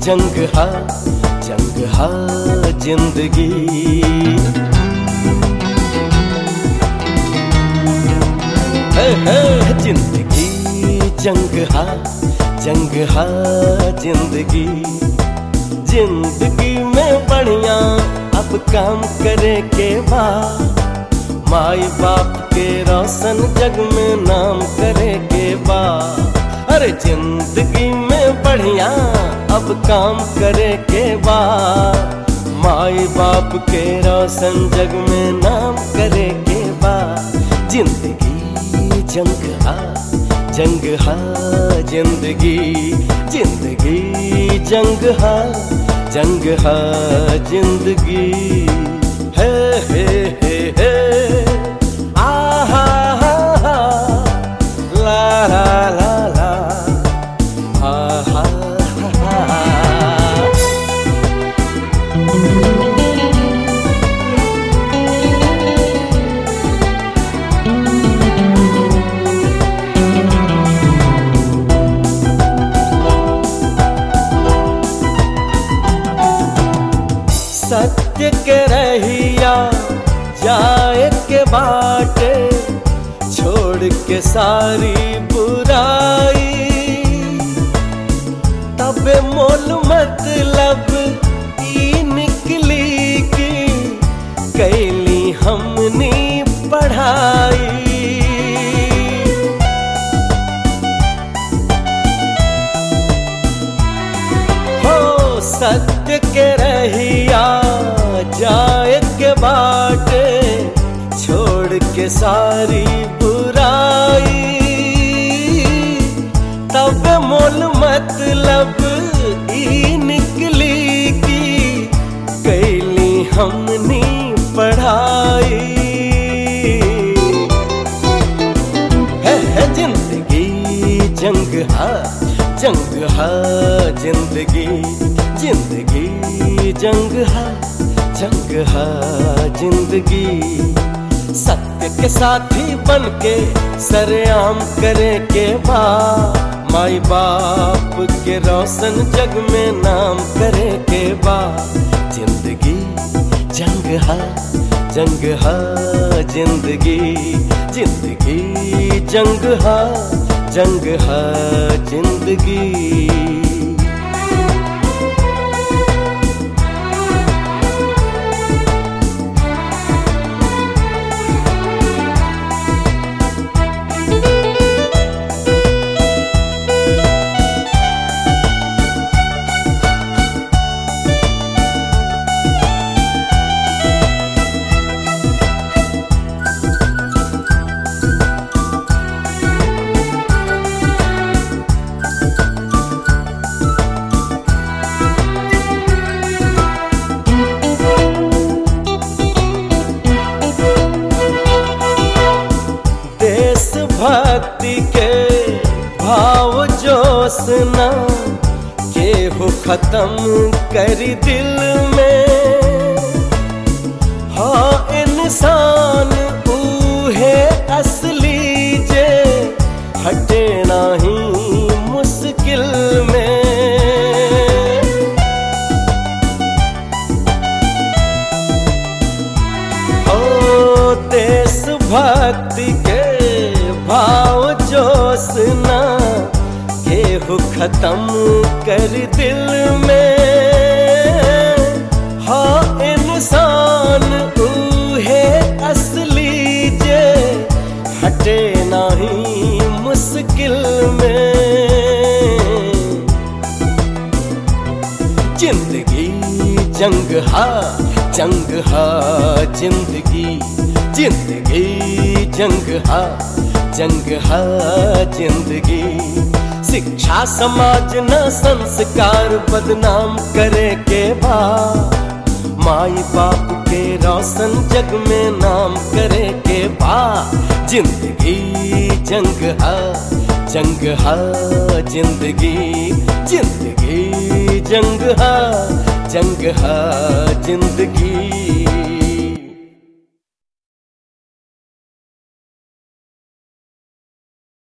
जंग हा जंग हा जिंदगी है, है, जिंदगी जंग हा जंग हा जिंदगी जिंदगी में बढ़िया अब काम करे के बाद माई बाप के रोशन जग में नाम करे के बाद अरे जिंदगी में बढ़िया अब काम करे के बाद माई बाप के रोशन जग में नाम करे के बाद जिंदगी जंग हा जंग हा जिंदगी जिंदगी जंग हा जंग हा जिंदगी है है है है आ हा हा हा ला ला ला ला आ हा हा हा सत्य के रहिया जाए के बाटे छोड़ के सारी बुराई तबे मोल मतलब ई निकली की कैली हमनी पढ़ाई हो सत्य के रहिया जाए के बाटे छोड़ के सारी बुराई तब मोल मतलब ई निकली की कैली हमनी पढ़ाई है, है जिंदगी जंग हा जंग हा जिंदगी जिंदगी जंग हा जंग हा जिंदगी सत्य के साथी बन के सरेआम करे के बा माई बाप के रोशन जग में नाम करे के बा जिंदगी जंग हा जंग हा जिंदगी जिंदगी जंग हा जंग हा जिंदगी देशभक्ति के भाव जोश न केहू खत्म करी दिल में हाँ इंसान ऊहे असली जे हटे नाही मुश्किल में ओ देशभक्ति के भाव जोश न केहू खत्म कर दिल में हाँ इंसान ऊहे असली जे हटे नहीं मुश्किल में जिंदगी जंग हा जंग हा जिंदगी जिंदगी जंग हा जंग हा जिंदगी शिक्षा समाज न संस्कार बदनाम करे के बा माई बाप के रोशन जग में नाम करे के बा जिंदगी जंग हा जंग हा जिंदगी जिंदगी जंग हा जंग हा जिंदगी